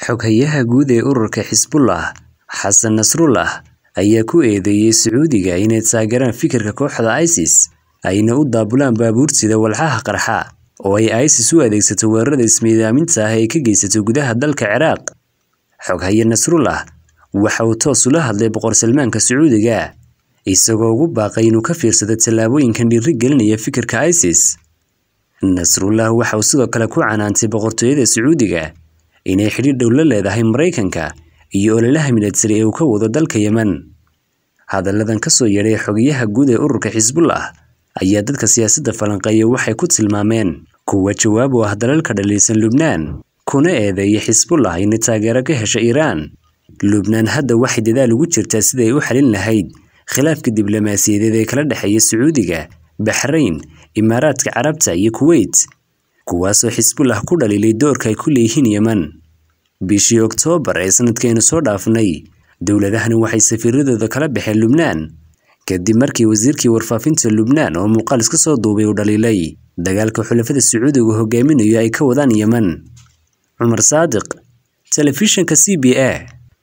Xoghayaha guud ee ururka Xisbullah, Xasan Nasrullah, ayaa ku eedeeyay Sacuudiga inay taageeraan fikirka kooxda ISIS ayna u daabulaan baabuur sida walxaha qarxa oo ay ISIS u adeegsato weerarada ismiidaaminta ah ee ay ka geysato gudaha dalka Ciraaq. Xoghaye Nasrullah waxa uu toos ula hadlay Boqor Salmaanka Sacuudiga, isagoo ugu baaqay inuu ka fiirsado tallaabooyinkan dhiirigelinaya fikirka ISIS. Nasrullah waxa uu sidoo kale ku canaantay boqortooyada Sacuudiga inay xidhiidh dhow la leedahay Maraykanka iyo ololaha militari ee uu ka wado dalka Yemen. Hadalladan ka soo yeedhay xogayaha guud ee ururka Xisbullah ayaa dadka siyaasadda falanqeeya waxay ku tilmaameen kuwa jawaab u ah dalalka dhaliilsan Lubnaan, kuna eedeeyay Xisbullah inay taageero ka hesho Iiraan. Lubnaan hadda waxay dadaal ugu jirtaa sidii ay u xalin lahayd khilaafka diblomaasiyadeed ee kala dhexeeya Sacuudiga, Baxrayn, Imaaraadka Carabta iyo Kuwait, kuwaasoo Xisbullah ku dhaliilay doorka ay ku leeyihiin Yemen. Bishii Oktoobar ee sanadkeenu soo dhaafnay, dowladahani waxay safiiradooda kala baxeen Lubnaan kadib markii wasiirkii warfaafinta Lubnaan oo muuqaal iska soo duubay uu dhaliilay dagaalka xulafada Sacuudigu hogaaminayo ay ka wadaan Yemen. Cumar Saadiq, Telefishinka CBA.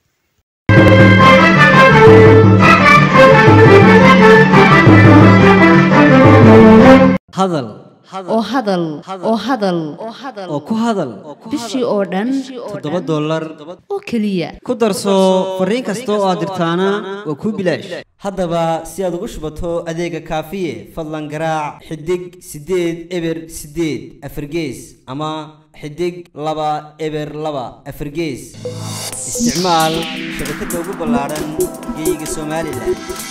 hadal oo hadal oo hadal oo ku hadal bishii oo dhan toddoba dollar oo keliya ku darso fariin kasta oo aad dirtaana waa kuu bilaash haddaba si aad ugu shubato adeega kaafiye fadlan garaac xidig siddeed eber siddeed afargees ama xidig laba eber laba afargees isticmaal shabakadda ugu ballaadhan geyga somalilan